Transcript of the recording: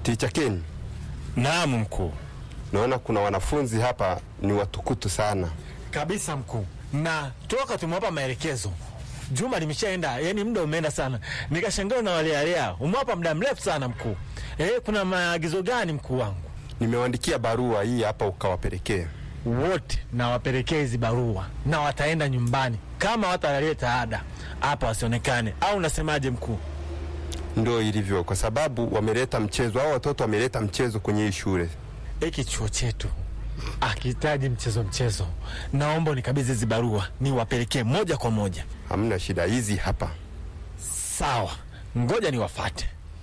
Ticha Ken, Naam mkuu. naona kuna wanafunzi hapa ni watukutu sana. Kabisa mkuu, na toka tumewapa maelekezo juma limeshaenda, yani muda umeenda sana, nikashangaa na walealea. Umewapa muda mrefu sana mkuu. Eh, kuna maagizo gani mkuu wangu? Nimewaandikia barua hii hapa ukawapelekee. Wote nawapelekea hizi barua na wataenda nyumbani, kama wataleta ada hapa wasionekane, au unasemaje mkuu? Ndio ilivyo, kwa sababu wameleta mchezo, hao watoto wameleta mchezo kwenye hii shule. Hiki chuo chetu akihitaji mchezo mchezo, naomba unikabidhi hizi barua niwapelekee moja kwa moja. Hamna shida, hizi hapa. Sawa, ngoja niwafate.